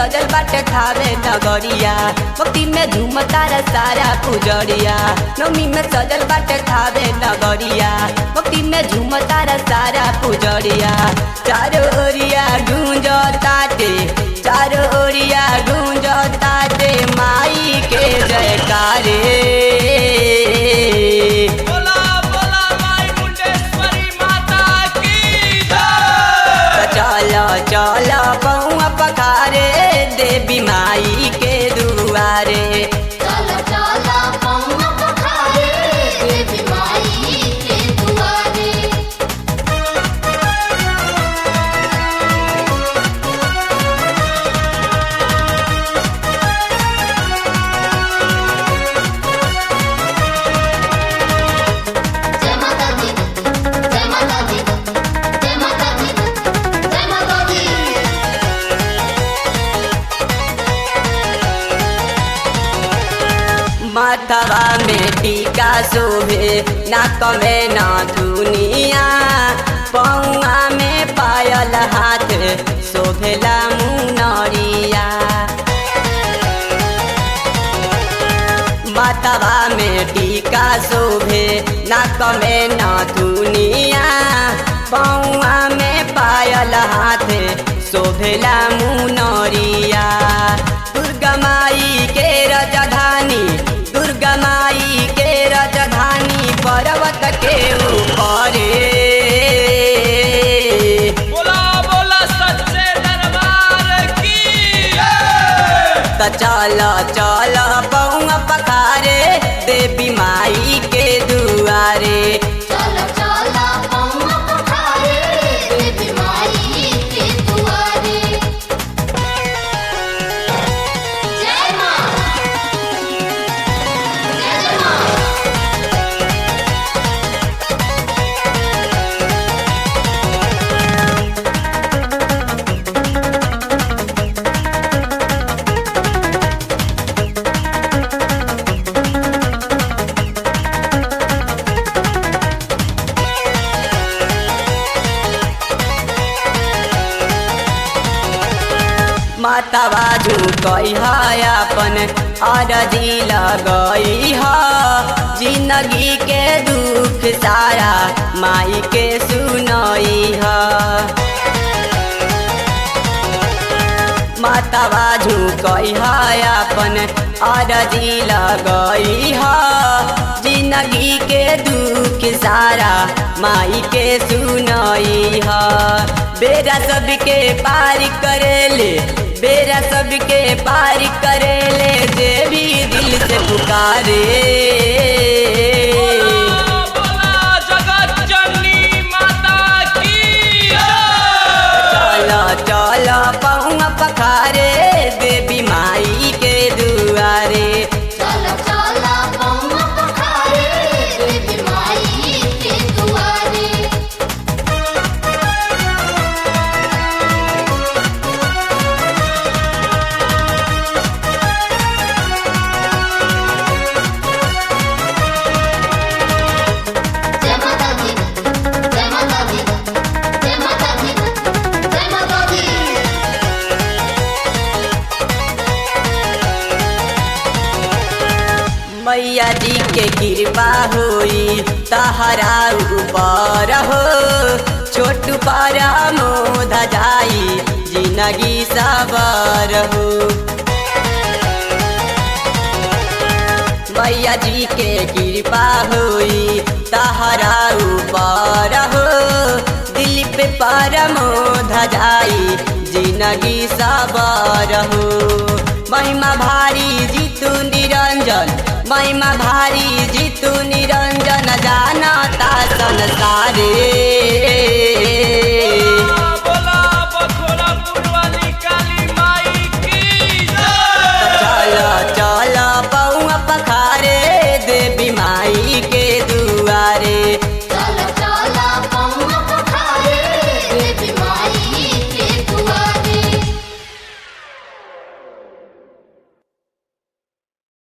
सजल बाटे खावे नगरिया भक्ति में झूम तारा सारा पुजरिया नवमी में सजल बाटे खावे नगरिया भक्ति में झूम तारा सारा पुजरिया चारो ओरिया गूंज ताटे चारो ओरिया गूंज ताटे माई के जयकारे बोला बोला माई मुंडेश्वरी माता की जय चल चल पौआ पखारे देवी माई के दुआरे चला चला पौना पखारे देवी माई के दुआरे जय माता दी जय माता दी जय माता दी जय माता दी माथवा में टीका शोभे नाक में न दुनिया पौआ में पायल हाथ शोभेला मुनरिया माथवा में टीका शोभे नाक में न दुनिया पौआ में पायल हाथ शोभेला मुनरिया दुर्गा माई के राजधानी दुर्गा माई के राजधानी पर्वत के ऊपर बोला बोला सच्चे दरबार की जय त चल चल पौआ पखारे देवी माई के दुआरे चला चला पौना पखारे देवी माई के दुआरे जय मां जय मां माता बाजू कही अपन अरजी लगई ह जिंदगी के दुख सारा माई के सुनई ह माता बाजू कही अपन अरजी लगई ह जिंदगी के दुख सारा माई के सुनई ह बेरा सबके पार करेले बेरा सबके पार करेले देवी दिल से पुकारे बोला बोला जगत जननी माता की जय चल चल पहुआ पखारे देवी माई के दुआरे चला चला पौना पखारे देवी माई के दुआरे जय माता दी जय माता दी जय माता दी जय माता दी मैया जी के कृपा होई तहरा ऊपर हो छोट पर मोध जाई जिंदगी सबर हो मैया जी के कृपा होई तहरा ऊपर हो दिल पे परमोध जाई जिंदगी सबर हो महिमा भारी जीतू निरंजन महिमा भारी जीतू निरंजन जानता संसारे